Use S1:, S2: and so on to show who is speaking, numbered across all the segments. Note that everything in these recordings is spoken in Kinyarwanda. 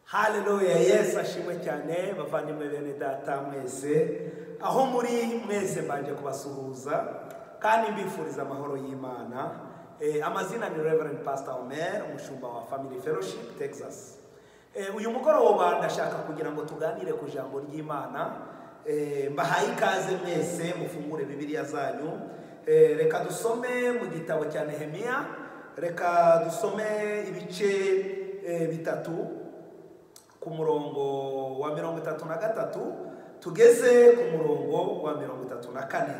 S1: haleluya yesu ashimwe cyane bavandimwe bene data mwese aho muri mwese mbanje kubasuhuza kandi mbifuriza amahoro y'imana Eh, amazina ni reverend pastor omer umushumba wa family fellowship texas Eh, uyu mugoroba ndashaka kugira ngo tuganire ku ijambo ry'imana Eh, mbahaye ikaze mwese mufungure bibiliya zanyu Eh, reka dusome mu gitabo cya nehemiya reka dusome ibice eh, bitatu ku murongo wa mirongo itatu na gatatu tugeze ku murongo wa mirongo itatu na kane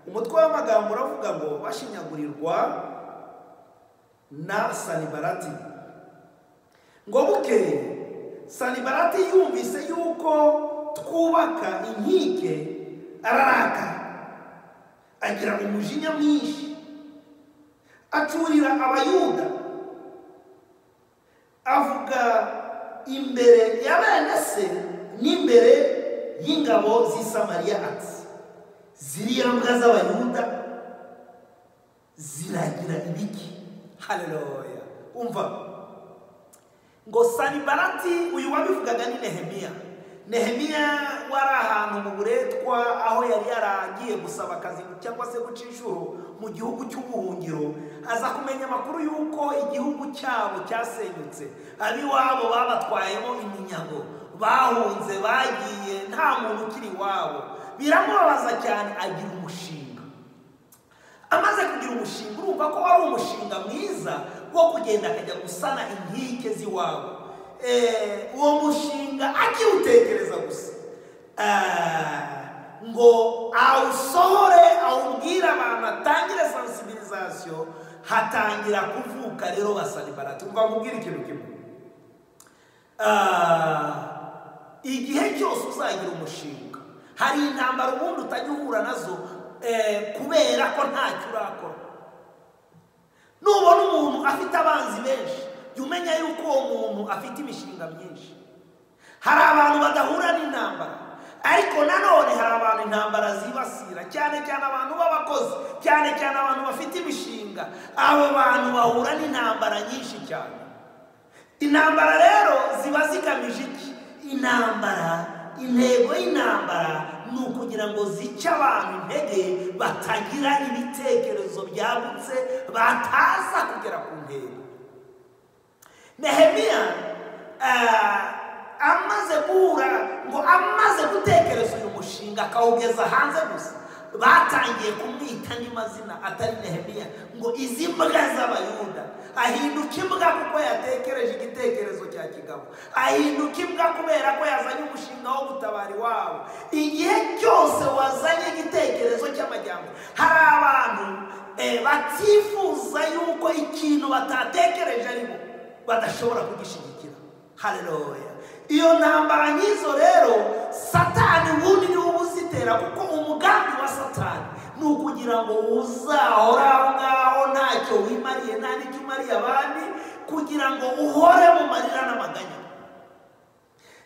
S1: umutwe w'amagambo uravuga ngo bashinyagurirwa na sanibarati ngo bukeye sanibarati yumvise yuko twubaka inkike ararakara agira umujinya mwinshi acurira abayuda avuga imbere ya bene se n'imbere y'ingabo z'i Samariya ati ziriya mbwa z'abayuda ziragira ibiki haleluya umva ngo sanibarati uyu wabivugaga ni nehemiya nehemiya wari ahantu mu buretwa aho yari yaragiye gusaba akazi cyangwa se guca inshuro mu gihugu cy'ubuhungiro aza kumenya amakuru y'uko igihugu cyabo cyasenyutse ab'iwabo babatwayemo iminyago bahunze bagiye nta muntu ukiri iwabo biramubabaza cyane agira umushinga amaze kugira umushinga urumva ko wari umushinga mwiza wo kugenda akajya gusana inkike z'iwabo Eh, uwo mushinga akiwutekereza gusa Ah, ngo awusohore awubwire abantu atangire sensibilisation hatangira kuvuka rero basanibarati umva mubwire ikintu kimwe Ah, igihe cyose uzagira umushinga hari intambara ubundi utajya uhura nazo eh, kubera ko ntacyo urakora nubona umuntu afite abanzi benshi jya umenya yuko uwo muntu afite imishinga myinshi hari abantu badahura n'intambara ariko nanone hari abantu intambara zibasira cyane cyane abantu b'abakozi cyane cyane abantu bafite imishinga abo bantu bahura n'intambara nyinshi cyane intambara rero ziba zigamije iki intambara intego y'intambara ni ukugira ngo zice abantu intege batagira ibitekerezo byagutse bataza kugera ku ntego nehemiya ah, amaze guhura ngo amaze gutekereza uyu mushinga akawugeza hanze gusa batangiye kumwita andi mazina atari nehemiya ngo izi mbwa z'abayuda ahinduka imbwa kuko yatekereje igitekerezo cya kigabo ahinduka imbwa kubera ko yazanye umushinga wo gutabara iwabo igihe cyose wazanye igitekerezo cy'amajyambere hari abantu eh, batifuza yuko ikintu batatekereje arimo badashobora kugishyigikira haleluya iyo ntambara nk'izo rero satani ubundi niwe uba uzitera kuko umugambi wa satani ni ukugira ngo uzahore aho ngaho ntacyo wimariye nta n'icyo umariye abandi kugira ngo uhore mu marira n'amaganya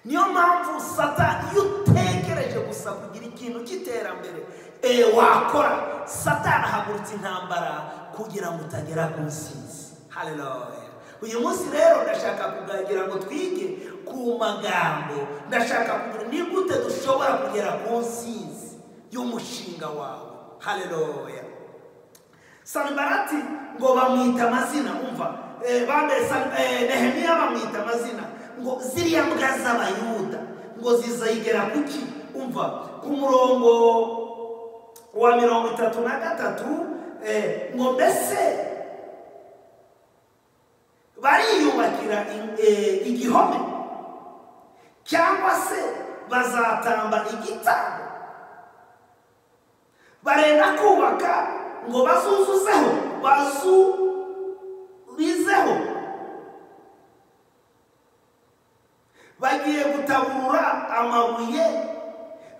S1: niyo mpamvu satani iyo utekereje gusa kugira ikintu cy'iterambere eh, wakora satani ahagurutsa intambara kugira ngo utagera ku nsinzi haleluya uyu munsi rero ndashaka kuganira ngo twige ku magambo ndashaka kugira ni gute dushobora kugera ku nsinzi y'umushinga wawe haleluya sanibarati ngo bamwita amazina umva Eh, bambaye San- eh, nehemiya bamwita amazina ngo ziriya mbwa z'abayuda ngo zizayigera kuki umva ku murongo wa mirongo itatu na gatatu eh, ngo mbese bariyubakira i- eh, igihome cyangwa se bazatamba igitambo barenda kubaka ngo bazuzuzeho bazurizeho bagiye gutaburura amabuye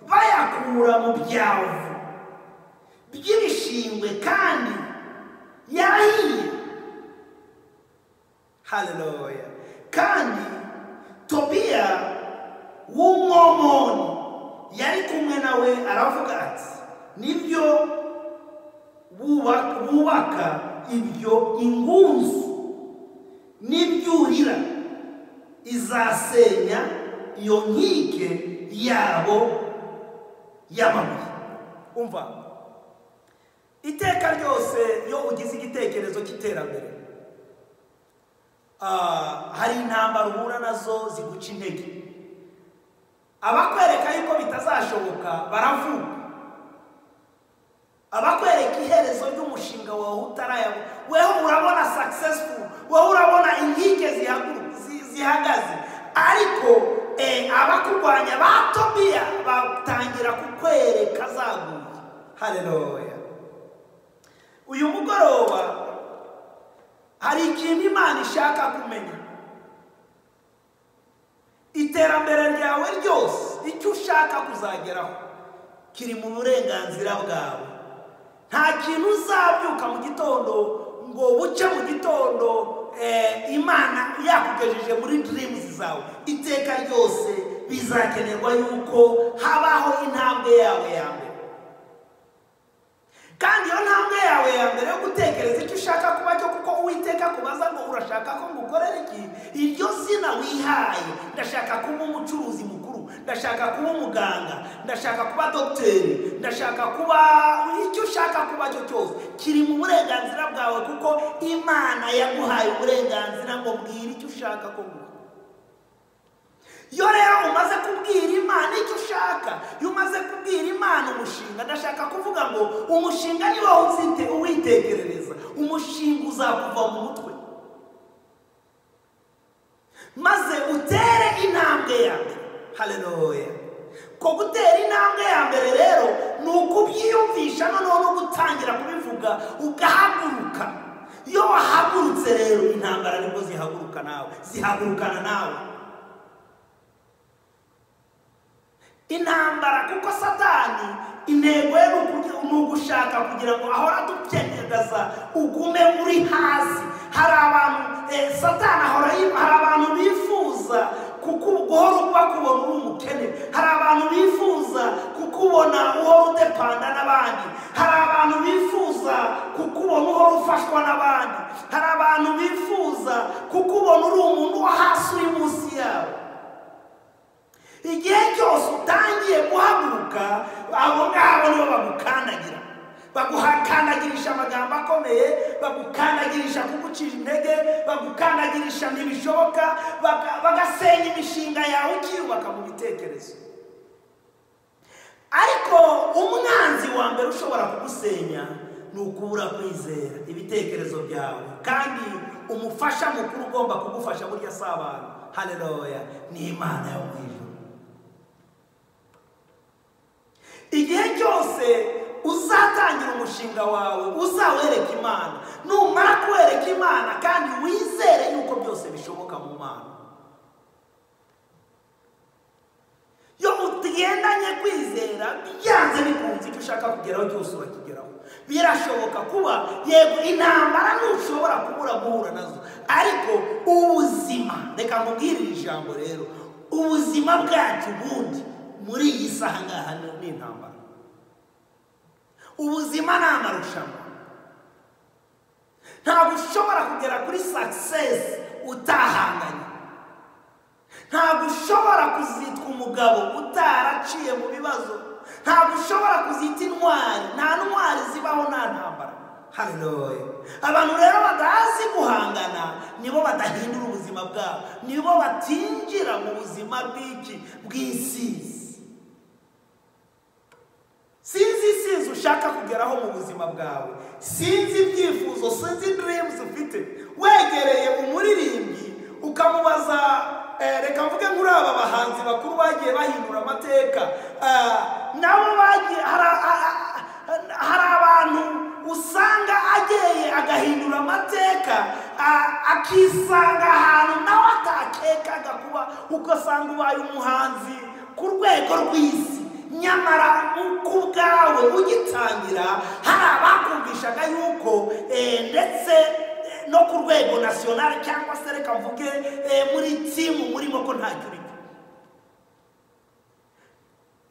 S1: bayakura mu byavu by'ibishingwe kandi yahiye haleluya kandi tobiya w'umwomoni yari kumwe nawe aravuga ati nibyo buba- bubaka ibyo ingunzu n'ibyurira izasenya iyo nkike yabo y'amabuye umva iteka ryose iyo ugize igitekerezo cy'iterambere ah, hari intambara uhura nazo ziguca intege abakwereka yuko bitazashoboka baravuga abakwereka iherezo ry'umushinga wawe utarayabo wewe urabona successful wewe urabona inkike zihagu- zi- zihagaze ariko eh, abakurwanya ba tobiya batangira kukwereka zaguye haleluya uyu mugoroba hari ikintu imana ishaka kumenya iterambere ryawe ryose icyo ushaka kuzageraho kiri mu burenganzira bwawe nta kintu uzabyuka mu gitondo ngo buce mu gitondo eh, imana yakugejeje muri dreams zawe iteka ryose bizakenerwa yuko habaho intambwe yawe ya mbere kandi iyo ntambwe yawe ya mbere yo gutekereza icyo ushaka kuba cyo kuko uwiteka kubaza ngo urashaka ko ngukorera iki iryo zina wihaye ndashaka kuba umucuruzi mukuru ndashaka kuba umuganga ndashaka kuba dogiteri ndashaka kuba icyo ushaka kuba cyo cyose kiri mu burenganzira bwawe kuko imana yaguhaye uburenganzira ngo mbwira icyo ushaka ko nguha iyo rero umaze kubwira imana icyo ushaka iyo umaze kubwira imana umushinga ndashaka kuvuga ngo umushinga ni wowe uzite- uwitegerereza umushinga uzakuva mu mutwe maze utere intambwe ya mbere haleluya ko gutera intambwe ya mbere rero ni ukubyiyumvisha noneho no gutangira kubivuga ugahaguruka iyo wahagurutse rero intambara nibwo zihaguruka nawe zihagurukana nawe intambara kuko satani intego ye ni ukugira- ni ugushaka kugira ngo ahora adukenyagaza ugume uri hasi hari abantu eh, satani ahora yi- hari abantu bifuza kuku- guhora bakubona uri umukene hari abantu bifuza kukubona uhora udepanda n'abandi hari abantu bifuza kukubona uhora ufashwa n'abandi hari abantu bifuza kukubona uri umuntu wo hasi uri munsi yabo igihe cyose utangiye guhaguruka abo ngabo nibo bagukandagira baguhakandagirisha amagambo akomeye bagukandagirisha kugucisha intege bagukandagirisha ntibishoboka baga- bagasenya imishinga yawe ukiyubaka mu bitekerezo ariko umwanzi wa mbere ushobora kugusenya ni ukubura kwizera ibitekerezo byawe kandi umufasha mukuru ugomba kugufasha burya si abantu haleluya ni imana yo mu ijuru igihe cyose uzatangira umushinga wawe uzawereka imana numara kuwereka imana kandi wizere yuko byose bishoboka mu mana iyo utigendanye kwizera byanze bikunze icyo ushaka kugeraho cyose urakigeraho birashoboka kuba yego intambara ntushobora kubura guhura nazo ariko ubuzima reka nkubwire iri jambo rero ubuzima bwacu ubundi muri iyi saha ngaha ni- ni intambara ubuzima ni amarushanwa ntabwo ushobora kugera kuri sakisesi utahanganye ntabwo ushobora kuzitwa umugabo utaraciye mu bibazo ntabwo ushobora kuzita intwari nta ntwari zibaho nta ntambara haleluya abantu rero badazi guhangana nibo badahindura ubuzima bwabo nibo batinjira mu buzima bw'iki bw'isizi sinzi isizi ushaka kugeraho mu buzima bwawe sinzi ibyifuzo sinzi dreams ufite wegereye umuririmbyi ukamubaza eh, reka mvuge muri aba bahanzi bakuru bagiye bahindura amateka ah, nabo bagiye hari a- a- a- hari abantu usanga ageye agahindura amateka a- akisanga ahantu nawe atakekaga kuba ugasanga ubaye umuhanzi ku rwego rw'isi nyamara uko ubwawe ugitangira hari abakumvishaga yuko eh, ndetse eh, no ku rwego nasiyonari cyangwa se reka mvuge eh, muri timu murimo ko ntacyo urimo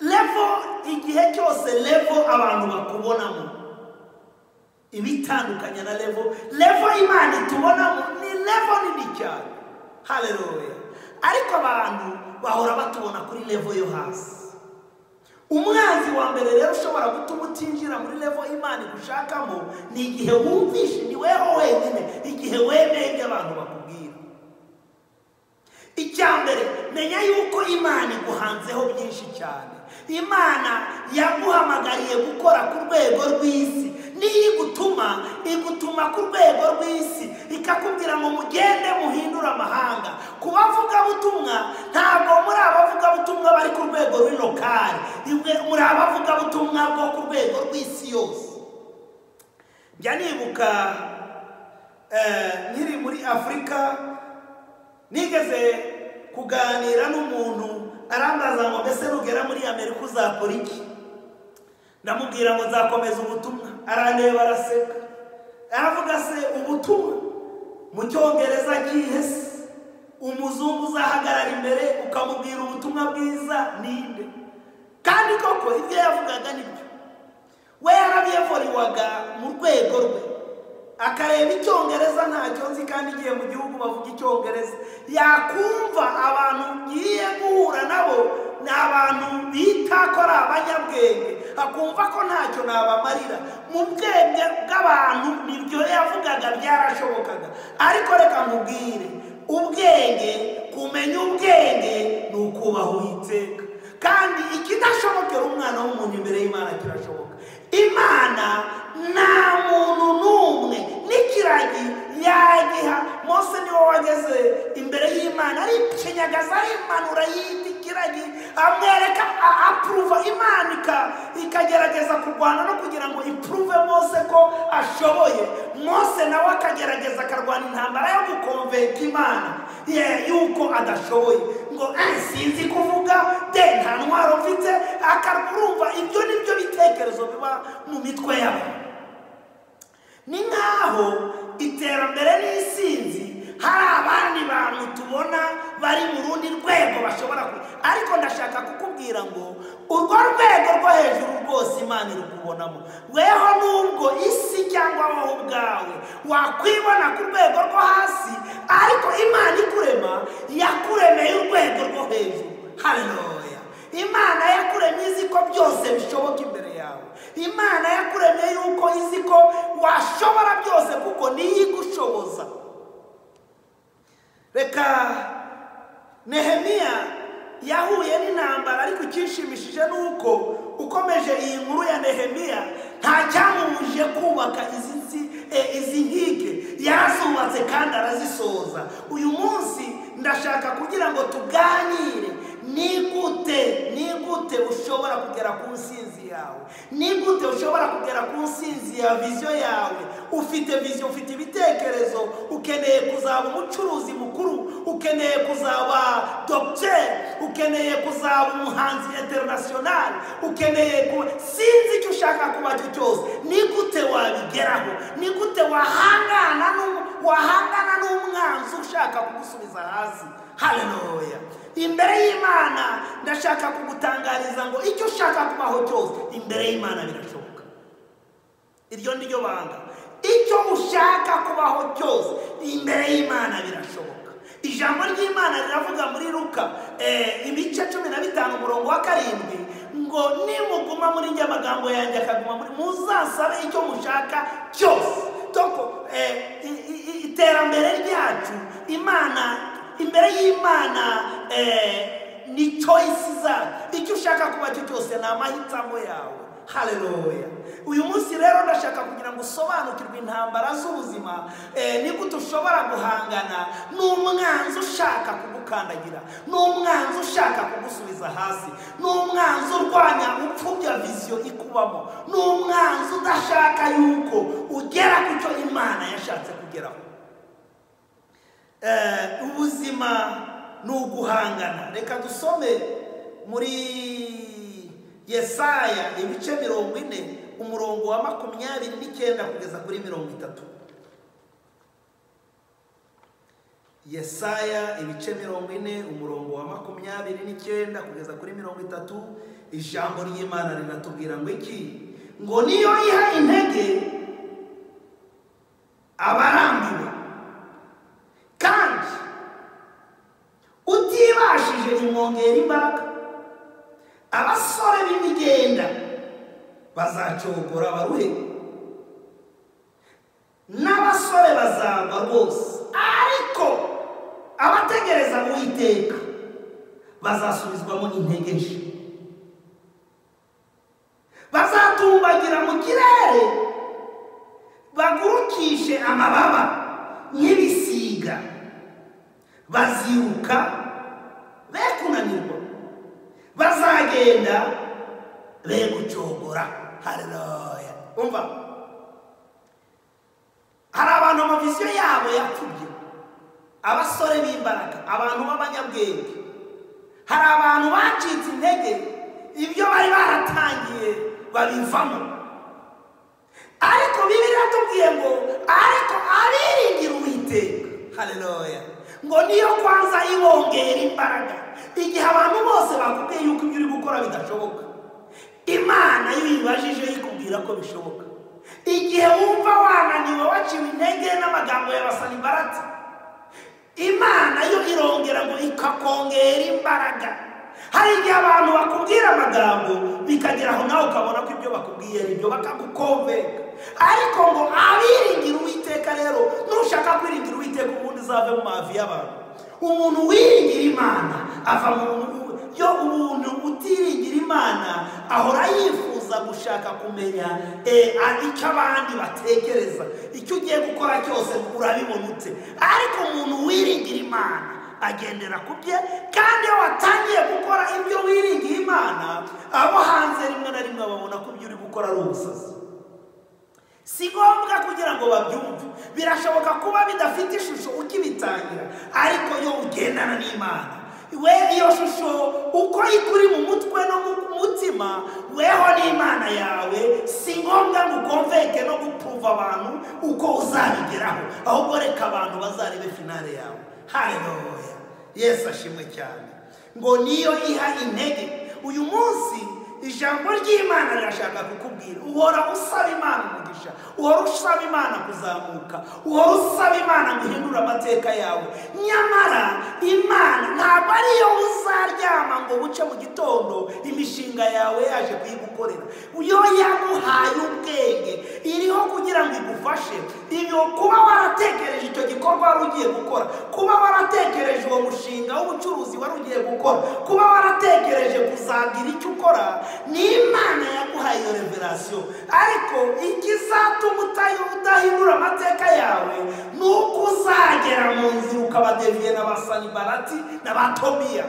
S1: levo igihe cyose levo abantu bakubonamo ibitandukanye na levo levo imana itubonamo ni levo nini cyane haleluya ariko abantu bahora batubona kuri levo yo hasi umwanzi wa mbere rero ushobora gutuma utinjira muri levo imana igushakamo ni igihe wumvishe ni weho wenyine igihe wemeye ibyo abantu bakubwira icya mbere menya yuko imana iguhanzeho byinshi cyane imana yaguhamagariye gukora ku rwego rw'isi niyo igutuma igutuma ku rwego rw'isi ikakubwira ngo mugende muhindure amahanga ku bavugabutumwa ntabwo muri abavugabutumwa bari ku rwego rw'inokari imwe muri abavugabutumwa bwo ku rwego rw'isi yose njya nibuka eh, nkiri muri afurika nigeze kuganira n'umuntu arambaza ngo mbese nugera muri amerika uzakora iki ndamubwira ngo nzakomeza ubutumwa arandeba araseka aravuga se ubutumwa mu cyongereza gihe se umuzungu uzahagarara imbere ukamubwira ubutumwa bwiza ninde kandi koko ibyo yavugaga nibyo we yarabiyevoriwaga mu rwego rwe akareba icyongereza ntacyo nzi kandi igihe mu gihugu bavuga icyongereza yakumva abantu ngiye guhura nabo ni abantu bita ko ari abanyabwenge akumva ko ntacyo nabamarira mu bwenge bw'abantu nibyo yavugaga byarashobokaga ariko reka nkubwire ubwenge kumenya ubwenge ni ukubaha uwiteka kandi ikidashobokera umwana w'umuntu imbere y'imana kirashoboka imana nta muntu n'umwe n'ikiragi yagiha mose niwe wageze imbere y'imana arikinyagaza impanura y'indi kiragi amwereka apuruva imana ika- ikagerageza kurwana no kugira ngo ipuruve mose ko ashoboye mose nawe akagerageza akarwana intambara yo gukonveka imana ye- yuko adashoboye ngo "Eh, sinzi kuvuga de nta ntwaro mfite akarwumva ibyo ni byo bitekerezo biba mu mitwe yabo ni nk'aho iterambere n'isinzi hari abandi bantu tubona bari mu rundi rwego bashobora ku ariko ndashaka kukubwira ngo urwo rwego rwo hejuru rwose imana irukubonamo weho nubwo isi cyangwa wowe ubwawe wakwibona ku rwego rwo hasi ariko imana ikurema yakuremeye urwego rwo hejuru haleluya imana yakuremye izi ko byose bishoboka imbere yawe imana yakuremye yuko izi ko washobora byose kuko niyo igushoboza reka nehemiya yahuye n'intambara ariko icyishimishije ni uko ukomeje iyi nkuru ya nehemiya nta cyamubujije kubaka izi nsi- eh, izi nkike yarazubatse kandi arazisoza uyu munsi ndashaka kugira ngo tuganire ni gute ni gute ushobora kugera ku nsinzi yawe ni gute ushobora kugera ku nsinzi ya viziyo yawe ufite viziyo ufite ibitekerezo ukeneye kuzaba umucuruzi mukuru ukeneye kuzaba dogiteri ukeneye kuzaba umuhanzi interinasiyonari ukeneye kuba sinzi icyo ushaka kuba cyo cyose ni gute wabigeraho ni gute wahangana n'umu- wahangana n'umwanzi ushaka kugusubiza hasi haleluya imbere y'imana ndashaka kugutangariza ngo icyo ushaka kubaho cyose imbere y'imana birashoboka iryo ni ryo banga icyo ushaka kubaho cyose imbere y'imana birashoboka ijambo ry'imana riravuga muri luka eh, ibice cumi na bitanu umurongo wa karindwi ngo nimuguma muri njye amagambo yanjye akaguma muri muzasabe icyo mushaka cyose Doko, eh, i- i- i- iterambere ryacu imana imbere y'imana eh, ni choice zacu icyo ushaka kuba cyo cyose ni amahitamo yawe haleluya uyu munsi rero ndashaka kugira ngo usobanukirwe intambara z'ubuzima eh, ni gute ushobora guhangana n'umwanzi ushaka kugukandagira n'umwanzi ushaka kugusubiza hasi n'umwanzi urwanya upfubya viziyo ikubamo n'umwanzi udashaka yuko ugera ku cyo imana yashatse kugeraho Eh, ubuzima ni uguhangana reka dusome muri yesaya ibice mirongo ine umurongo wa makumyabiri n'icyenda kugeza kuri mirongo itatu yesaya ibice mirongo ine umurongo wa makumyabiri n'icyenda kugeza kuri mirongo itatu ijambo ry'imana riratubwira ngo iki ngo niyo iha intege abarambiwe kandi uti yongera imbaraga abasore b'imigenda bazacogora baruhe n'abasore bazagwa rwose ariko abategereza uwiteka bazasubizwamo intege nshya bazatumbagira mu kirere bagurukishe amababa nk'ibisiga baziruka be kunanirwa bazagenda be gucogora hareruya umva hari abantu amaviziyo yabo yapfubye abasore b'imbaraga abantu b'abanyabwenge hari abantu bacitse intege ibyo bari baratangiye babivamo ariko bibiri yatubwiye ngo ariko abiringira uwiteka hareruya ngo niyo kwanza ibongera imbaraga igihe abantu bose bakubwiye yuko ibyo uri gukora bidashoboka imana iyo uyibajije yikubwira ko bishoboka igihe wumva wananiwe waciwe intege n'amagambo ya basanibarati imana yo irongera ngo ikakongera imbaraga hari igihe abantu bakubwira amagambo bikagera aho nawe ukabona ko ibyo bakubwiye ari byo bakagukombeka ariko ngo abiringira uwiteka rero nushaka kwiringira uwiteka ubundi uzave mu mavi y'abantu umuntu wiringira imana ava mu yo umuntu utiringira imana ahora yifuza gushaka kumenya eh, a- icyo abandi batekereza icyo ugiye gukora cyose urabibona ute ariko umuntu wiringira imana agendera ku bye kandi iyo watangiye gukora ibyo wiringiye imana abo hanze rimwe na rimwe babona ko ibyo uri gukora ari ubusazi si ngombwa kugira ngo babyumve birashoboka kuba bidafite ishusho ukibitangira ariko iyo ugendana n'imana we iyo shusho uko ikuri mu mutwe no mu mutima weho n'imana yawe si ngombwa ngo ukomveke no gupuruva abantu uko uzabigeraho ahubwo reka abantu bazarebe finale yawe haleluya yesu ashimwe cyane ngo niyo iha intege uyu munsi ijambo ry'imana rirashaka kukubwira uhora usaba imana umugisha uhora usaba imana kuzamuka uhora usaba imana guhindura amateka yawe nyamara imana ntabwo ariyo uzaryama ngo buce mu gitondo imishinga yawe yaje kuyigukorera yo yaguhaye ubwenge iriho kugira ngo igufashe ibyo kuba waratekereje icyo gikorwa wari ugiye gukora kuba waratekereje uwo mushinga w'ubucuruzi wari ugiye gukora kuba waratekereje kuzagira icyo ukora ni imana yaguhaye iyo reverasiyo ariko ikizatuma utayo udahindura amateka yawe ni uko uzagera mu nzira ukabadeviye na ba sanibarati na ba tobiya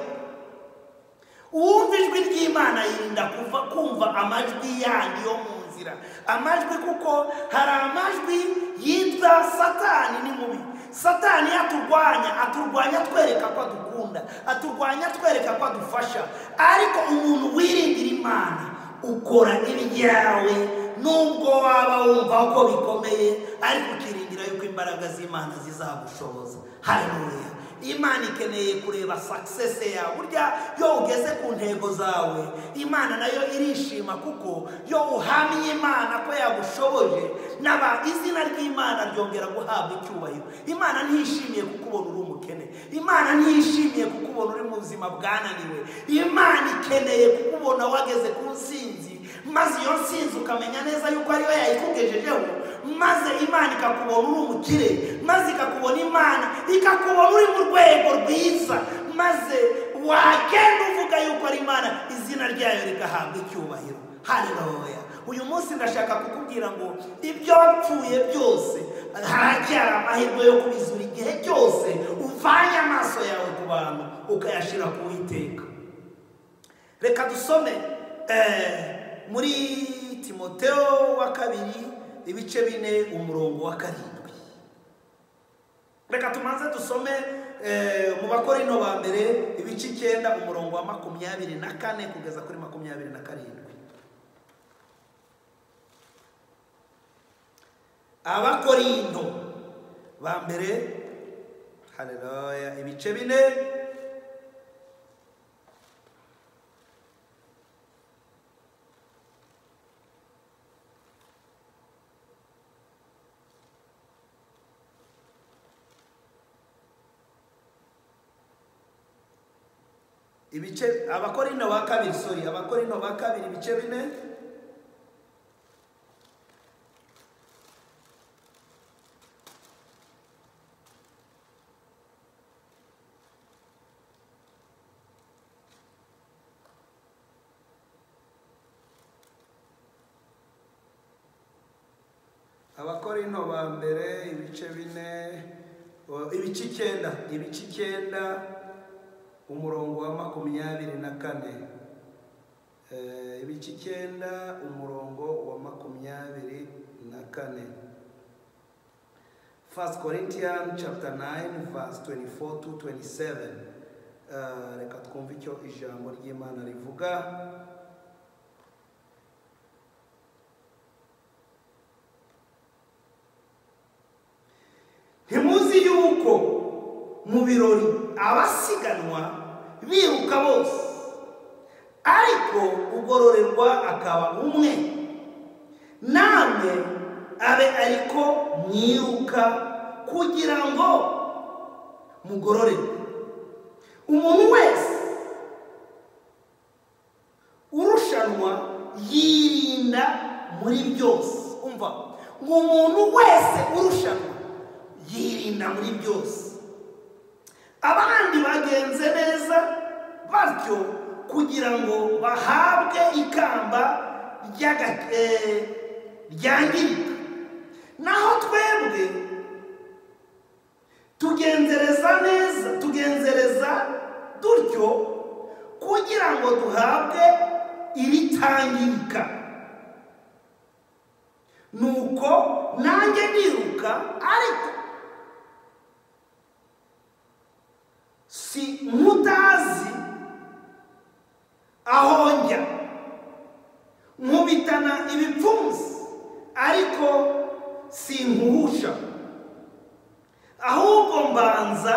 S1: uwumva ijwi ry'imana yirinda kuva kumva amajwi yandi yo mu nzira amajwi kuko hari amajwi yitwa satani ni mubi satani iyo aturwanya aturwanya atwereka ko adukunda aturwanya atwereka ko adufasha ariko umuntu wiringira imana ukora ibyawe nubwo waba wumva ko bikomeye ariko ukiringira yuko imbaraga z'imana zizagushoboza haleluya imana ikeneye kureba sakisese yawe burya iyo ugeze ku ntego zawe imana nayo irishima kuko iyo uhamye imana ko yagushoboje naba izina ry'imana ryongera guhabwa icyubahiro imana ntiyishimiye kukubona uri umukene imana ntiyishimiye kukubona uri mu buzima bwananiwe imana ikeneye kukubona wageze ku nsinzi maze iyo nsinzi ukamenya neza yuko ariyo yayikugejejeho maze imana ikakubona uri umukire maze ikakubona imana ikakubona uri mu rwego rwiza maze wagenda uvuga yuko ari imana izina ryayo rigahabwa icyubahiro haleluya uyu munsi ndashaka kukubwira ngo ibyo wapfuye byose haracyari amahirwe yo kubizura igihe cyose uvanye amaso yawe ku bantu ukayashyira ku witeka reka dusome eh, muri timoteo wa kabiri ibice bine umurongo wa karindwi reka tumanze dusome eh, mu bakorino ba mbere ibice icyenda umurongo wa makumyabiri na kane kugeza kuri makumyabiri na karindwi abakorino ba mbere haleluya ibice bine ibice abakorino ba kabiri sori abakorino ba kabiri ibice bine abakorino ba mbere ibice bine o, ibice icyenda ibice icyenda umurongo wa makumyabiri na kane Eh, ibice icyenda umurongo wa makumyabiri na kane 1 Corinthians chapter 9 verse 24 to 27 Eh, reka twumve icyo ijambo ry'Imana rivuga ntimuzi yuko mu birori abasiganwa biruka bose ariko ugororerwa akaba umwe namwe abe ariko mwiruka kugira ngo mugororerwe umuntu wese urushanwa yirinda muri byose umva ngo umuntu wese urushanwa yirinda muri byose abandi bagenze neza batyo kugira ngo bahabwe ikamba ry'aga- eh, ryangirika naho twebwe tugenzereza neza tugenzereza dutyo kugira ngo duhabwe iritangirika nuko nanjye ndiruka ariko si nk'utazi aho njya nkubitana ibipfunsi ariko sinkuhusha ahubwo mbanza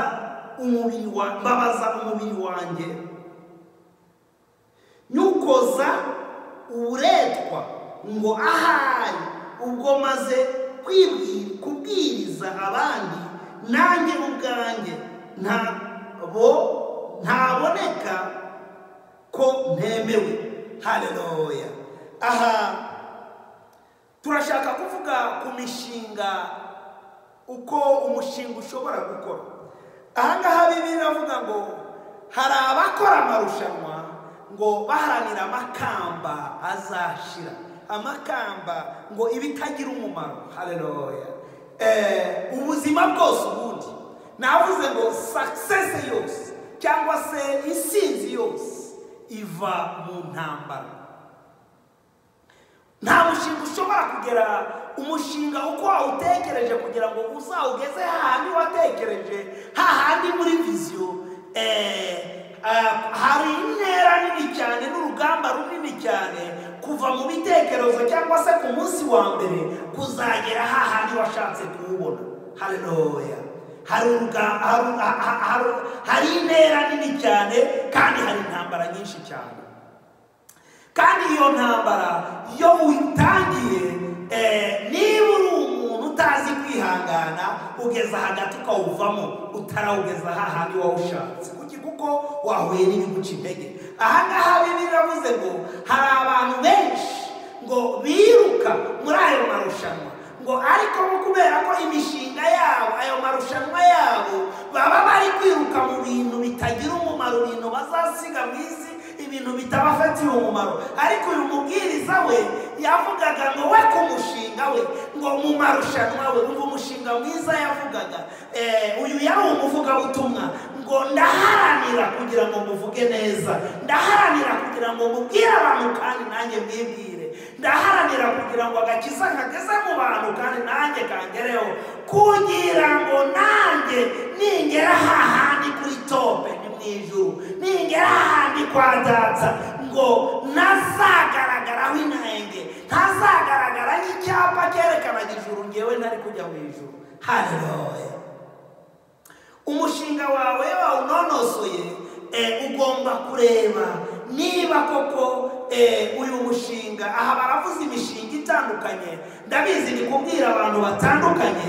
S1: umubiri wa mbabaza umubiri wanjye nyukoza uburetwa ngo ahari ubwo maze kwibwira kubwiriza abandi nanjye ubwanjye ntabo ntaboneka ko ntemewe haleluya aha turashaka kuvuga ku mishinga uko umushinga ushobora gukora ahangaha bibi iravuga ngo hari abakora amarushanwa ngo baharanira amakamba azashira amakamba ngo ibitagira umumaro haleluya Eh, ubuzima bwose ubundi navuze ngo sakisesi yose cyangwa se intsinzi yose iva mu ntambara nta mushinga ushobora kugera umushinga uko wawutekereje kugira ngo uzawugeze hahandi watekereje hahandi muri viziyo eh, ah, hari intera nini cyane n'urugamba runini cyane kuva mu bitekerezo cyangwa se ku munsi wa mbere kuzagera hahandi washatse kuwubona haleluya hari uruga- hari- ha- ha- hari- hari intera nini cyane kandi hari intambara nyinshi cyane kandi iyo ntambara iyo uyitangiye eh, niba uri umuntu utazi kwihangana ugeza hagati ukawuvamo utarawugeza hahandi wawushatse kuki kuko wahuye n'ibiguca intege ahangaha bibi biravuze ngo hari abantu benshi ngo biruka muri ayo marushanwa ngo ariko bo kubera ko imishinga yabo ayo marushanwa yabo baba bari kwiruka mu bintu bitagira umumaro ibintu bazasiga mu isi ibintu bitabafatiye umumaro ariko uyu mubwiriza we yavugaga ngo we ku mushinga we ngo mu marushanwa we ngo umushinga mwiza yavugaga Eh, uyu yari umuvugabutumwa ngo ndaharanira kugira ngo muvuge neza ndaharanira kugira ngo mubwire abantu kandi nanjye mwibwire ndaharanira kugira ngo agakiza kageze mu bantu kandi nanjye kangereho kugira ngo nanjye ningera hahandi kuri tope ni mu ijuru ningera hahandi kwa data ngo ntazagaragaraho intenge ntazagaragara nk'icyapa cyerekanaga ijuru ngewe ntari kujya mu ijuru haleluya umushinga wawe wawunonosoye eh, ugomba kureba niba koko eh, uyu mushinga aha baravuze imishinga itandukanye ndabizi ni kubwira abantu batandukanye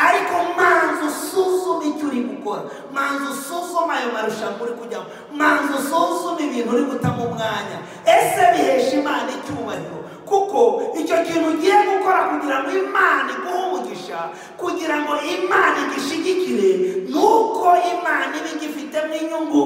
S1: ariko manza usuzume icyo uri gukora manza usuzume ayo marushanwa uri kujyamo manza usuzume ibintu uri gutamo umwanya ese bihesha imana icyubahiro kuko icyo kintu ugiye gukora kugira ngo imana iguhe umugisha kugira ngo imana igishigikire ni uko imana iba igifitemo inyungu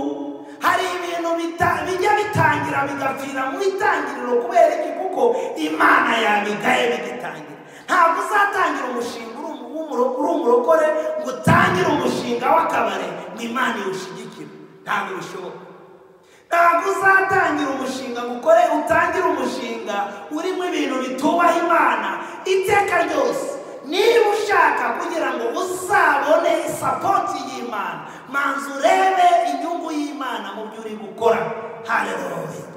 S1: hari ibintu bita- bijya bitangira bigapfira mu itangiriro kubera iki kuko imana yabigaye bigitangira ntabwo uzatangira umushinga uri umu- w'umuro- uri umurokore ngo utangire umushinga w'akabari ngo imana iwushyigikire ntabwo bishoboka ntabwo uzatangira umushinga ngo ukore utangire umushinga urimo ibintu bitubaha imana iteka ryose niba ushaka kugira ngo uzabone sapoti y'imana manza urebe inyungu y'imana mu byo uri gukora haleluya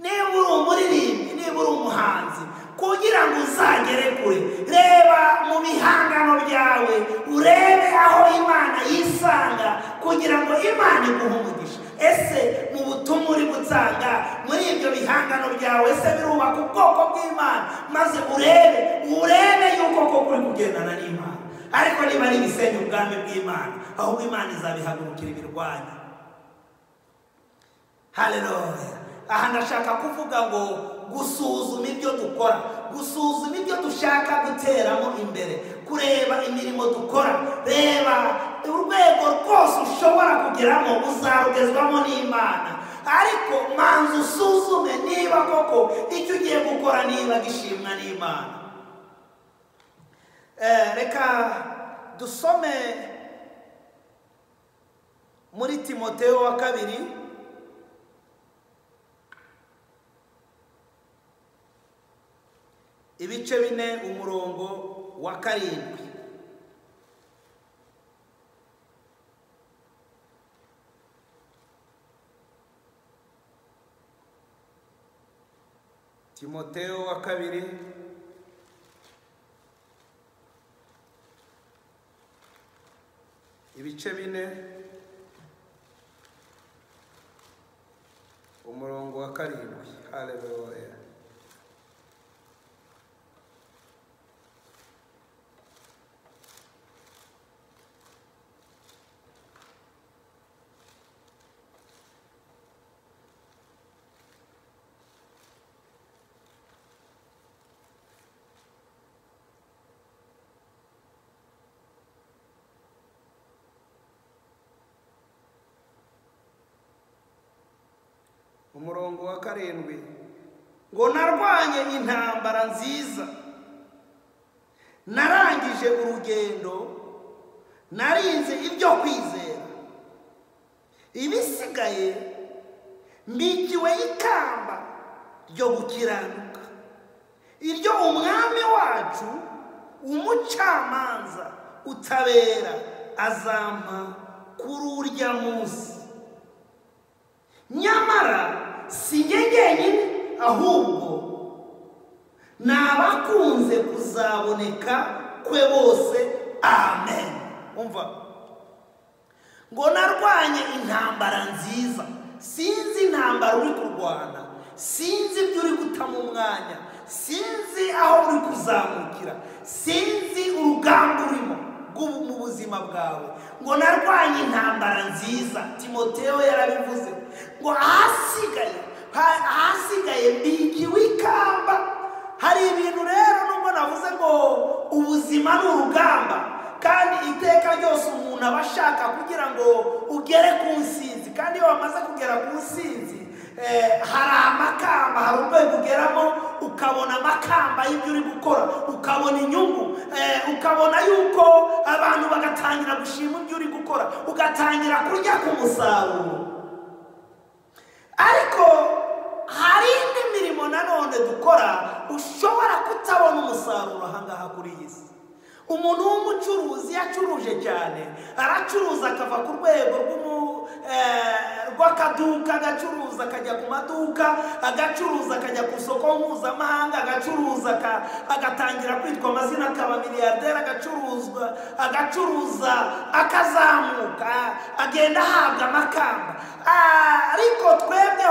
S1: niba uri umuririmbyi niba uri umuhanzi kugira ngo uzagere kure reba mu bihangano byawe urebe aho imana yisanga kugira ngo imana iguhe umugisha ese mu butumwa uri gutanga muri ibyo bihangano byawe ese birubaka ubwoko bw'imana maze urebe urebe yuko koko uri kugendana n'imana ariko niba ari ibisenya ubwami bw'imana ahubwo imana izabihagurukira ibirwanya haleluya aha ndashaka kuvuga ngo gusuzuma ibyo dukora gusuzuma ibyo dushaka guteramo imbere kureba imirimo dukora reba urwego rwose ushobora kugeramo uzarugezwamo n'imana ariko manza usuzume niba koko icyo ugiye gukora niba gishimwa n'imana Eh, reka dusome muri timoteyo wa kabiri ibice bine umurongo wa karindwi timoteyo wa kabiri ibice bine umurongo wa karindwi haleluya umurongo wa karindwi ngo narwanye intambara nziza narangije urugendo narinze ibyo kwizera ibisigaye mbikiwe ikamba ryo gukiranuka iryo umwami wacu umucamanza utabera azampa kuri urya munsi nyamara si njye jyenyine ahubwo ni abakunze kuzaboneka kwe bose amen umva ngo narwanye intambara nziza sinzi intambara uri kurwana sinzi ibyo uri gutama umwanya sinzi aho uri kuzamukira sinzi urugamba urimo rw'ubu- mu buzima bwawe ngo narwanye intambara nziza timoteyo yarabivuze ngo ahasigaye ha- ahasigaye mbikiwe ikamba hari ibintu rero nubwo navuze ngo ubuzima ni urugamba kandi iteka ryose umuntu aba ashaka kugira ngo ugere ku nsinzi kandi iyo wamaze kugera ku nsinzi eh, hari amakamba hari urwego ugeramo ukabona amakamba y'ibyo uri gukora ukabona inyungu eh, ukabona yuko abantu bagatangira gushima ibyo uri gukora ugatangira kurya ku musaruro ariko hari indi mirimo nanone dukora ushobora kutabona umusaruro ahangaha kuri iyi si umuntu w'umucuruzi iyo acuruje cyane aracuruza akava ku rwego rw'umu- eh, rw'akaduka agacuruza akajya ku maduka agacuruza akajya ku isoko mpuzamahanga agacuruza aka- agatangira kwitwa amazina akaba miliyarderi agacuruzwa agacuruza akazamuka agenda ahabwa amakamba Ah, ariko twebwe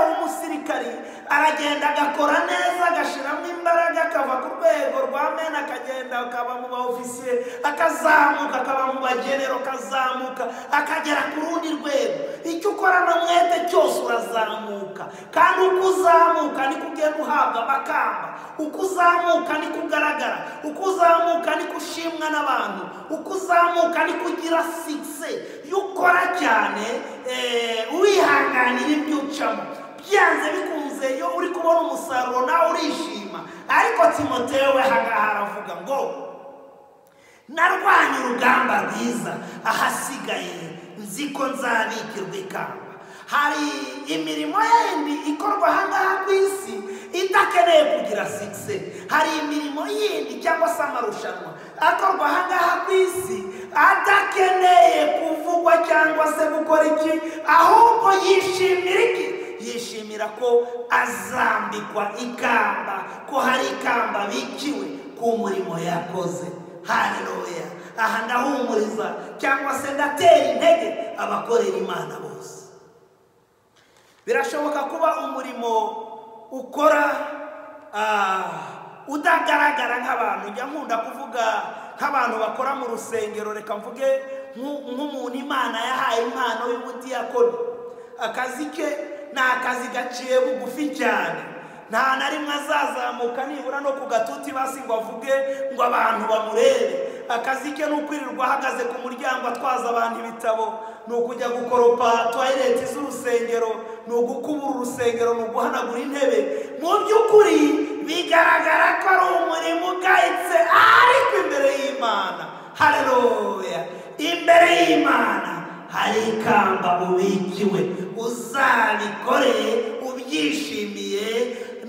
S1: aragenda agakora neza agashyiramo imbaraga akava ku rwego rwa mena akagenda akaba mu ba ofisiye akazamuka akaba mu bagenero akazamuka akagera ku rundi rwego icyo ukorana umwete cyose urazamuka kandi uko uzamuka niko ugenda uhabwa amakamba uko uzamuka niko ugaragara uko uzamuka niko ushimwa n'abantu uko uzamuka niko ugira sikise iyo ukora cyane eh, wihanganira ibyo ucamo byanze bikunze iyo uri kubona umusaruro nawe urishima ariko timoteyo we ahangaha aravuga ngo narwanye urugamba rwiza ahasigaye nzi ko nzabikirwa ikamba hari imirimo yindi ikorwa ahangaha ku isi idakeneye kugira sikise hari imirimo yindi cyangwa se amarushanwa akorwa ahangaha ku isi adakeneye kuvugwa cyangwa se gukora iki ahubwo yishimira iki yishimira ko azambikwa ikamba ko hari ikamba bikiwe ku murimo yakoze hareruya aha ndahumuriza cyangwa se ndatera intege abakorera imana bose birashoboka kuba umurimo ukora ah, udagaragara nk'abantu njya nkunda kuvuga nk'abantu bakora mu rusengero reka mvuge nk'umuntu imana yahaye impano y'ubudiyakoni akazi ke ni akazi gaciye bugufi cyane nta na rimwe azazamuka nibura no ku gatuti basi ngo avuge ngo abantu bamurebe akazi ke ni ukwirirwa ahagaze ku muryango atwaza abantu ibitabo ni ukujya gukoropa tuwarete z'urusengero ni ugukubura urusengero ni uguhanagura intebe mu by'ukuri bigaragara ko ari umurimo ugayitse ariko imbere y'imana hareruya imbere y'imana hari ikamba ubikiwe uzabikoreye ubyishimiye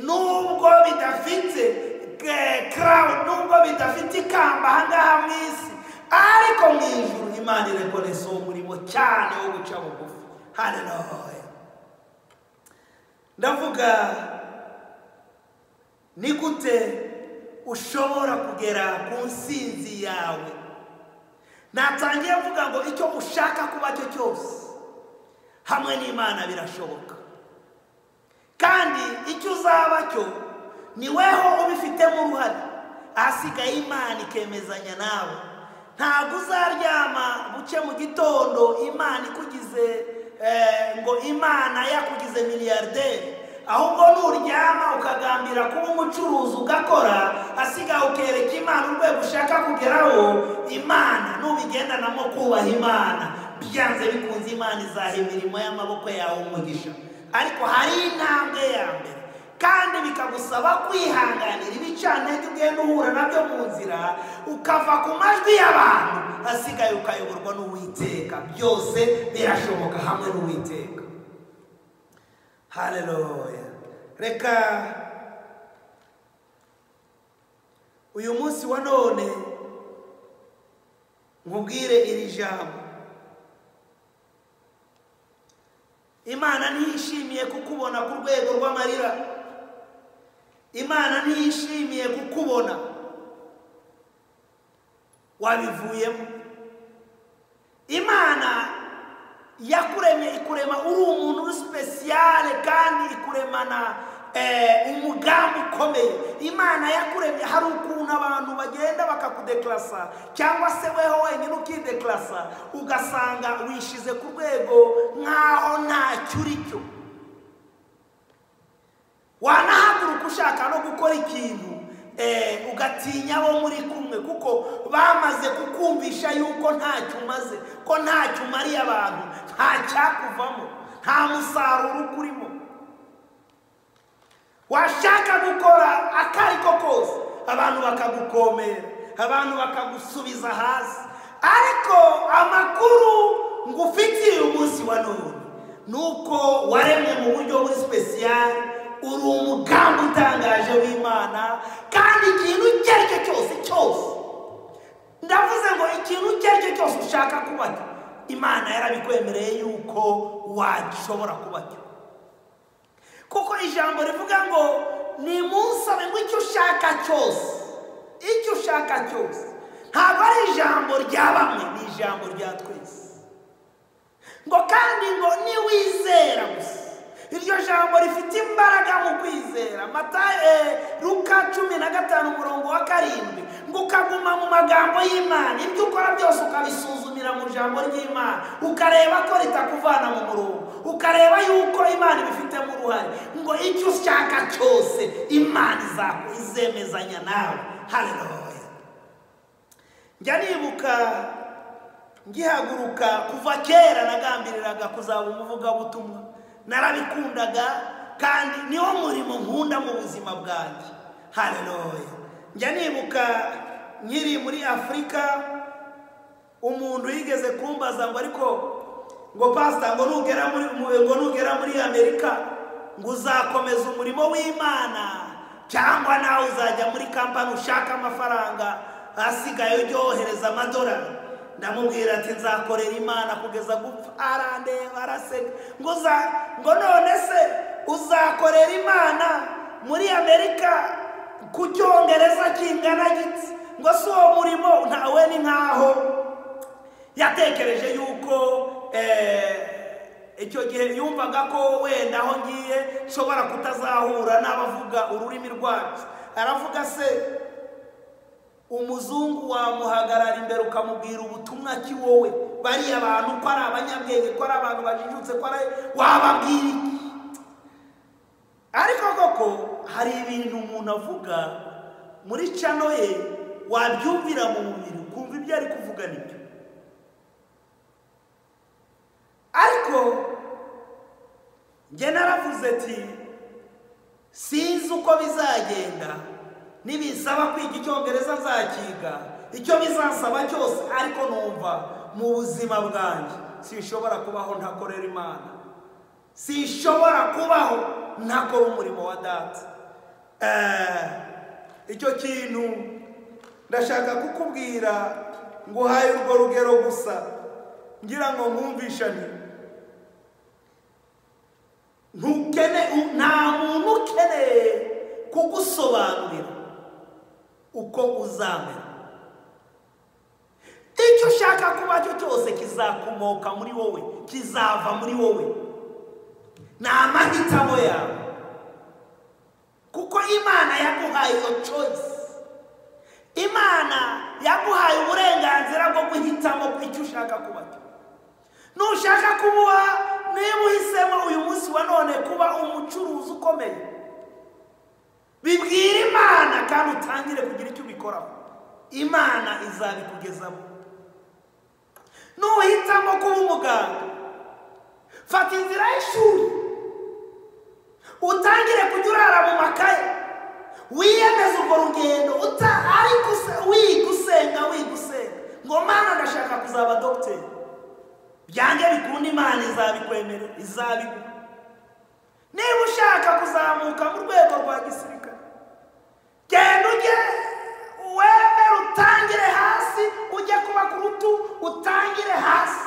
S1: nubwo bidafite karawu nubwo bidafite ikamba ahangaha mu isi ariko mu ijuru imana irakoresha uwo murimo cyane wo guca bugufi haleluya ndavuga ni gute ushobora kugera ku nsinzi yawe natangiye mvuga ngo icyo ushaka kuba cyo cyose hamwe n'imana birashoboka kandi icyo uzaba cyo ni weho ubifitemo uruhare ahasigaye imana ikemezanya nawe ntabwo uzaryama buke mu gitondo imana ikugize ngo imana yakugize miliyarderi ahubwo nuryama ukagambira kuba umucuruzi ugakora asigaye ukereka imana urwego ushaka kugeraho imana nubigendanamo kubaha imana byanze bikunze imana izaha imirimo y'amaboko yawe umugisha ariko hari intambwe ya mbere kandi bikagusaba kwihanganira ibicantege ugenda uhura nabyo mu nzira ukava ku majwi y'abantu asigaye ukayoborwa n'uwiteka byose birashoboka hamwe n'uwiteka haleluya reka uyu munsi wa none nkubwire iri jambo imana ntiyishimiye kukubona ku rwego rw'amarira imana ntiyishimiye kukubona wabivuyemo imana yakuremye ikurema uri umuntu uri sipesiyare kandi ikuremana umugambi ukomeye imana yakuremye hari ukuntu abantu bagenda bakakudekarasa cyangwa se weho wenyine ukidekarasa ugasanga wishize ku rwego nk'aho ntacyo uri cyo wanahaguruka ushaka no gukora ikintu ugatinya abo muri kumwe kuko bamaze kukumvisha yuko ntacyo umaze ko ntacyo umariye abantu nta cyakuvamo nta musaruro ukurimo washaka gukora akari ko kose abantu bakagukomera abantu bakagusubiza hasi ariko amakuru ngo ufitiye umunsi wa none ni uko waremwe mu buryo buri sipesiyare uri umugambi utangaje w'imana kandi ikintu icyo ari cyo cyose cyose ndavuze ngo ikintu icyo ari cyo cyose ushaka kuba cyo imana yarabikwemereye yuko wagishobora kuba cyo kuko ijambo rivuga ngo ni munsabe ngo icyo ushaka cyose icyo ushaka cyose ntabwo ari ijambo rya bamwe ni ijambo rya twese ngo kandi ngo niwizera gusa iryo jambo rifite imbaraga mu kwizera Matayo, eh, luka cumi na gatanu umurongo wa karindwi ngo ukaguma mu magambo y'imana ibyo ukora byose ukabisuzumira mu ijambo ry'imana ukareba ko ritakuvana mu murongo ukareba yuko imana ibifitemo uruhare ngo icyo ushaka cyose imana izaku- izemezanya nawe haleluya njya nibuka ngihaguruka kuva kera nagambiriraga kuzaba umuvugabutumwa narabikundaga kandi niwo murimo nkunda mu buzima bwanjye haleluya njya nibuka nkiri muri afurika umuntu yigeze kumbaza ngo ariko ngo pasita ngo nugera muri ngo nugera muri amerika ngo uzakomeza umurimo w'imana cyangwa nawe uzajya muri kampani ushaka amafaranga asigaye uryohereza amadolari ndamubwira ati nzakorera imana kugeza gupfa arandeba araseka ngo uza ngo none se uzakorera imana muri amerika ku cyongereza kingana giti ngo si uwo murimo ntawe ni nkaho yatekereje yuko eh, icyo gihe yumvaga ko wenda aho ngiye nshobora kutazahura n'abavuga ururimi rwacu aravuga se umuzungu wamuhagarara imbere ukamubwira ubutumwa ki wowe bariya bantu ko ari abanyabwenge ko ari abantu bajijutse ko ari wababwira iki ariko koko hari ibintu umuntu avuga muri cano ye wabyumvira mu mubiri ukumva ibyo ari kuvuga nibyo ariko njye naravuze ati sinzi uko bizagenda nibisaba kwiga icyongereza nzakiga icyo bizasaba cyose ariko numva mu buzima bwanjye sinshobora kubaho ntakorera imana sinshobora kubaho ntakora umurimo wa data Eh, icyo kintu ndashaka kukubwira ngo uhaye urwo rugero gusa ngira ngo nkumvishane ntukene u- nta muntu ukeneye kugusobanurira uko uzamera icyo ushaka kuba cyo cyose kizakomoka muri wowe kizava muri wowe ni amahitamo yawe kuko imana yaguhaye iyo choice imana yaguhaye uburenganzira bwo guhitamo icyo ushaka kuba cyo nushaka kuba niba uhisemo uyu munsi wa none kuba umucuruzi ukomeye bibwira imana kandi utangire kugira icyo ubikoraho imana izabikugezamo nuhitamo kuba umuganga fata inzira y'ishuri utangire kujya urara mu makaye wiyemeze urwo rugendo uta- ariko use- wiga usenga wiga usenga ngo mana ndashaka kuzaba dogiteri byange bikunda imana izabikwemerera izabiguha niba ushaka kuzamuka mu rwego rwa gisirikare genda ujye wemere utangire hasi ujye kuba ku rutu utangire hasi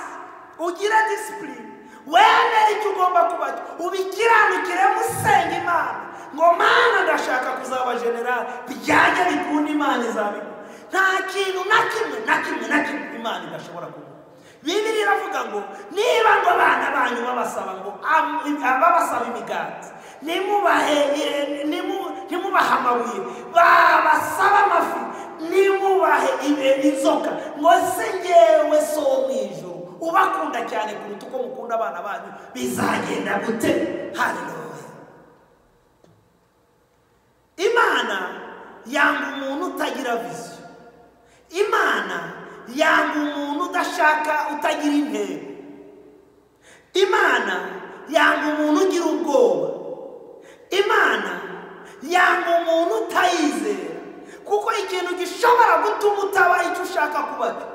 S1: ugire disipurine wemere icyo ugomba kuba cyo ubikiranukire musenga imana ngo mana ndashaka kuzaba generali byange bikunda imana izabiguha nta kintu na kimwe na kimwe na kimwe imana idashobora kuguha bibiri iravuga ngo niba ngo abana banyu babasaba ngo am- babasaba imigati nimubahe eh, nimu- nimubahe amabuye babasaba amafi nimubahe ibe- inzoka ngo se ngewe so wo mu ijuru ubakunda cyane kuruta uko mukunda abana banyu bizagenda gute haleluya imana yanga umuntu utagira viziyo imana yanga umuntu udashaka utagira intego imana yanga umuntu ugira ubwoba imana yanga umuntu utayizera kuko ikintu gishobora gutuma utaba icyo ushaka kuba cyo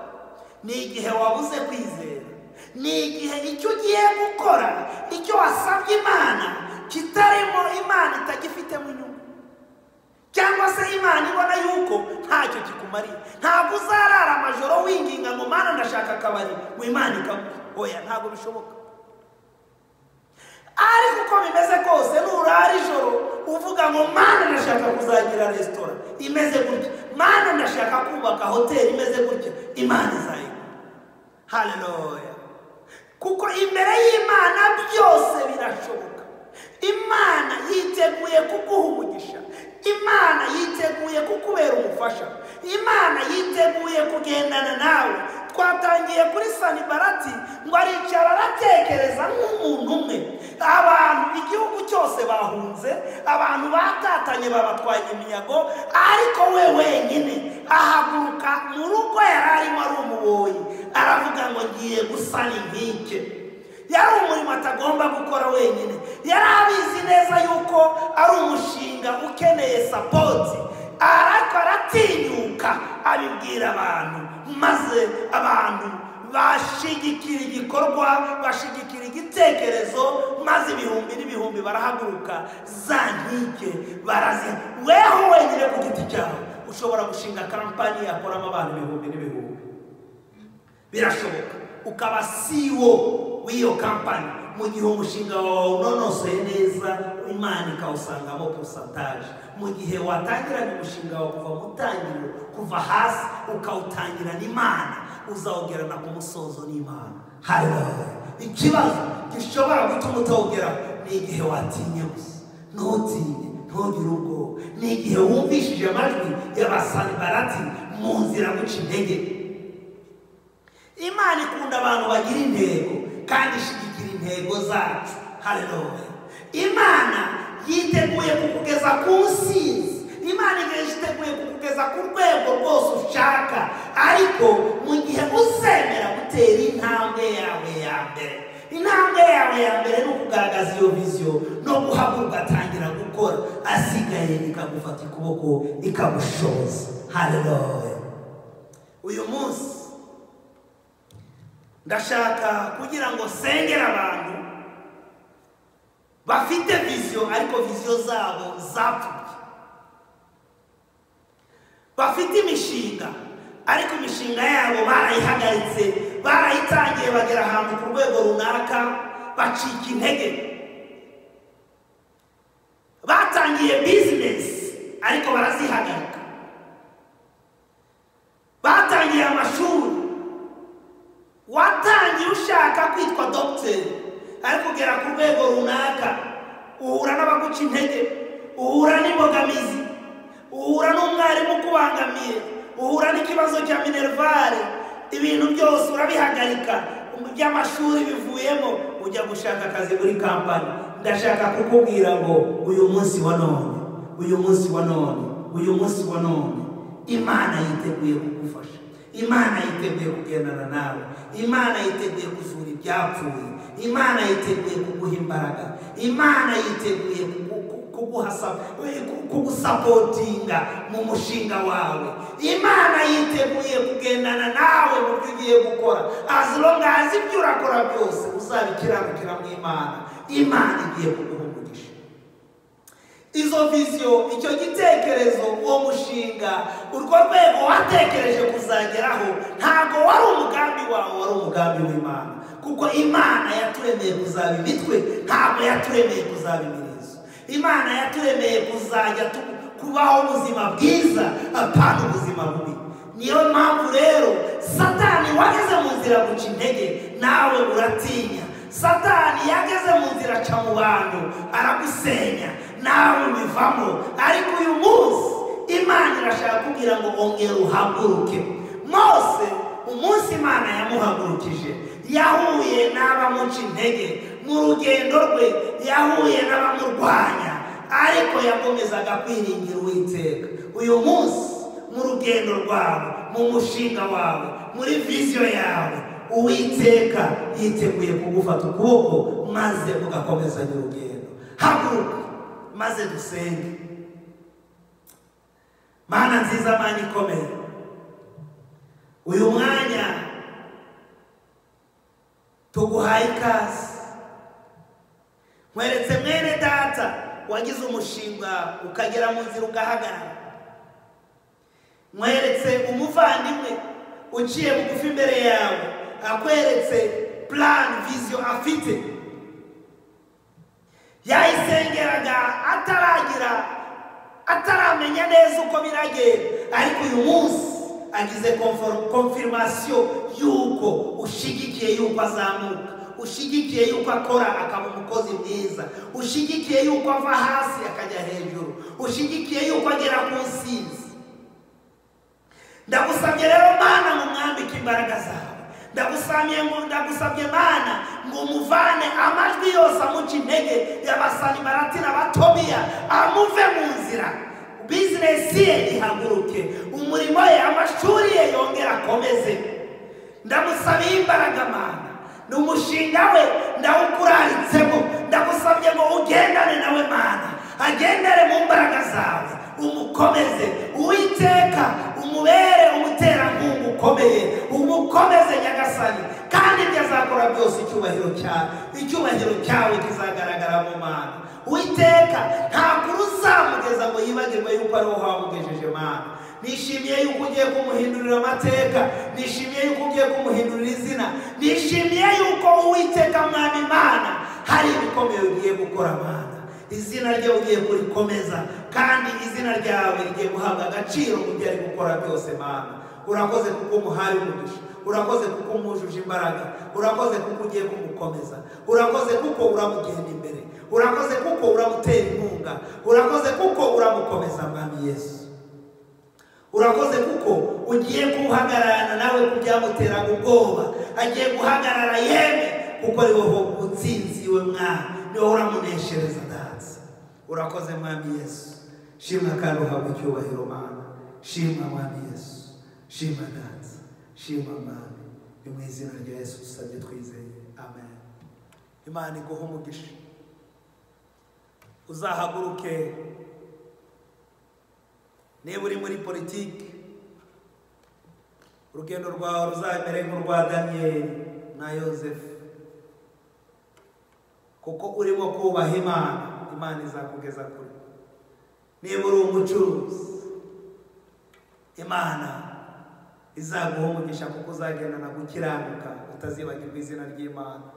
S1: ni igihe wabuze kwizera ni igihe icyo ugiye gukora icyo wasabye imana kitarimo imana itagifitemo inyungu cyangwa se imana ibona yuko ntacyo kikumariye ntabwo uzarara amajoro winginga ngo mana ndashaka akabari ngo imana ikaguha oya ntabwo bishoboka ariko uko bimeze kose nurara ijoro uvuga ngo mana ndashaka kuzagira resitora imeze gutya mana ndashaka kubaka hoteli imeze gutya imana izayigura haleluya kuko imbere y'imana byose birashoboka imana yiteguye kuguha umugisha imana yiteguye kukubera umufasha imana yiteguye kugendana nawe twatangiye kuri sanibarati ngo aricara aratekereza nk'umuntu umwe abantu igihugu cyose bahunze abantu batatanye babatwaye iminyago ariko we wenyine ahaguruka mu rugo yari arimo ari umuboyi aravuga ngo ngiye gusana inkike yari umurimo atagomba gukora wenyine yari abizi neza yuko ari umushinga ukeneye sapoti ariko aratinyuka abibwira abantu maze abantu bashigikira igikorwa bashigikira igitekerezo maze ibihumbi n'ibihumbi barahaguruka za nkike barazi weho wenyine ku giti cyawe ushobora gushinga kampani yakoramo abantu ibihumbi n'ibihumbi birashoboka ukaba siwo w'iyo kampani mu gihe umushinga wawe unonosoye neza imana ikawusangamo porosantaje mu gihe watangirana umushinga wawe kuva mu ntangiriro kuva hasi ukawutangirana imana uzawugerana ku musozo n'imana hariya ikibazo gishobora gutuma utawugeraho ni igihe watinye gusa ntutinye ntugire ubwoba ni igihe wumvishije amajwi y'abasanibarati mu nzira guca intege imana ikunda abantu bagira intego kandi ishyigikira intego zacu haleluya imana yiteguye kukugeza ku nsinzi imana yiteguye kukugeza ku rwego rwose ushaka ariko mu gihe uzemera gutera intambwe yawe ya mbere intambwe yawe ya mbere ni ukugaragaza iyo viziyo no guhaguruka atangira gukora asigaye ikagufata ukuboko ikagushoza haleluya uyu munsi ndashaka kugira ngo sengere abantu bafite viziyo ariko viziyo zabo zapfuye bafite imishinga ariko imishinga yabo barayihagaritse barayitangiye bagera ahantu ku rwego runaka bacika intege batangiye bizinesi ariko barazihagarika batangiye amashuri watangiye ushaka kwitwa dogiteri ariko ugera ku rwego runaka uhura n'abaguca intege uhura n'imbogamizi uhura n'umwarimu ukubangamiye uhura n'ikibazo cya minerivare ibintu byose urabihagarika by'amashuri bivuyemo ujya gushaka akazi muri kampani ndashaka kukubwira ngo uyu munsi wa none uyu munsi wa none uyu munsi wa none imana yiteguye kugufasha imana yiteguye kugendana nawe imana yiteguye kuzura ibyapfuye imana yiteguye kuguha imbaraga imana yiteguye kugusapotinga mu mushinga wawe imana yiteguye kugendana nawe mu byo ugiye gukora azilongazi ibyo urakora byose uzabikiranukira mu imana imana igiye kuguha umugisha izo viziyo icyo gitekerezo uwo mushinga urwo rwego watekereje kuzageraho ntabwo wari umugambi wawe wari umugambi w'imana kuko imana yaturemeye kuzaba imitwe ntabwo yaturemeye kuzaba imirizo imana yaturemeye kuzajya kubaho ubuzima bwiza apana ubuzima bubi niyo mpamvu rero satani wageze mu nzira guca intege nawe uratinya satani yageze mu nzira aca mu bantu aragusenya nawe ubivamo ariko uyu munsi imana irashaka kugira ngo ongera uhaguruke mose umunsi imana yamuhagurukije yahuye n'abamuca intege mu rugendo rwe yahuye n'abamurwanya ariko yakomezaga kwiringira uwiteka uyu munsi mu rugendo rwawe mu mushinga wawe muri viziyo yawe uwiteka yiteguye kugufata ukuboko maze ugakomezanya urugendo haguruka maze dusenge mana nziza mana ikomeye uyu mwanya tuguhaye ikaze nkweretse mwene data wagize umushinga ukagera mu nzira ugahagarara nkweretse umuvandimwe uciye bugufi imbere yawe akweretse plan viziyo afite yayisengeraga ataragira ataramenya neza uko biragenda ariko uyu munsi agize konfirimasiyo y'uko ushyigikiye y'uko azamuka ushyigikiye yuko akora akaba umukozi mwiza ushyigikiye yuko ava hasi akajya hejuru ushyigikiye yuko agera ku nsinzi ndagusabye rero mana ngo mwambike imbaraga zawe ndagusabye ngo ndagusabye mana ngo umuvane amajwi yose amuca intege y'abasanimaratira batobiya amuve mu nzira bizinesi ye ihaguruke umurimo ye amashuri ye yongere akomeze ndamusabiye imbaraga mana ni umushinga we ndawukuraritsemo ndagusabye ngo ugendane nawe mana agendere mu mbaraga zawe umukomeze uwiteka umubere umuterankunga ukomeye umukomeze nyagasani kandi ibyo azakora byose icyubahiro cyawe icyubahiro cyawe kizagaragara mu mana uwiteka ntabwo uzamugeza ngo yibagirwe yuko ari wowe wamugejeje mana nishimiye yuko ugiye kumuhindurira amateka nishimiye yuko ugiye kumuhindurira izina nishimiye yuko uwiteka mwana imana hari ibikomeye ugiye gukora mana izina rye ugiye kurikomeza kandi izina ryawe rigiye guhabwa agaciro mu byo ari gukora byose mana urakoze kuko umuhaye umugisha urakoze kuko umujuje imbaraga urakoze kuko ugiye kumukomeza urakoze kuko uramugenda imbere urakoze kuko uramutera inkunga urakoze kuko uramukomeza mwami yesu urakoze kuko ugiye guhagararana nawe ku byamuteraga ubwoba agiye guhagarara yemwe kuko ari wowe utsinzi we mwana ni wowe uramuneshereza danse urakoze mwami yesu shimwa kandi uhabwa icyubahiro mwana shimwa mwami yesu shimwa danse shimwa mwami ni mu izina rya yesu dusabye twizeye amen imana iguha umugisha uzahaguruke niba uri muri politiki urugendo rwawe ruzamere nk'urwa daniyeli na yosefu kuko urimo kubaha imana imana izakugeza kure niba uri umucuruzi imana izaguha umugisha kuko uzagendana gukiranuka utazibagirwa izina ry'imana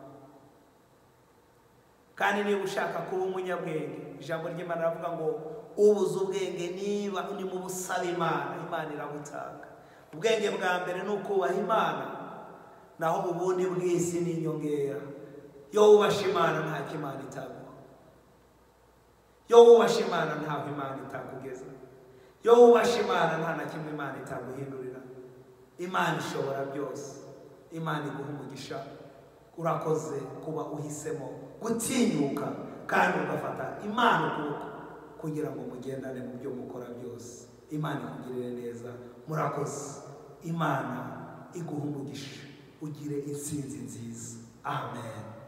S1: kandi niba ushaka kuba umunyabwenge ijambo ry'imana ravuga ngo ubuze ubwenge niba urimo ubusaba imana imana irabutanga ubwenge bwa mbere ni ukubaha imana naho ubundi bw'isi ni inyongera iyo wubashe imana ntacyo imana itaguha iyo wubashe imana ntabwo imana itakugeza iyo wubashe imana nta na kimwe imana itaguhindurira imana ishobora byose imana iguha umugisha urakoze kuba uhisemo gutinyuka kandi ugafata imana ukuboko kugira ngo mugendane mu byo mukora byose imana ikugirire neza murakoze imana iguha umugisha ugire intsinzi nziza amen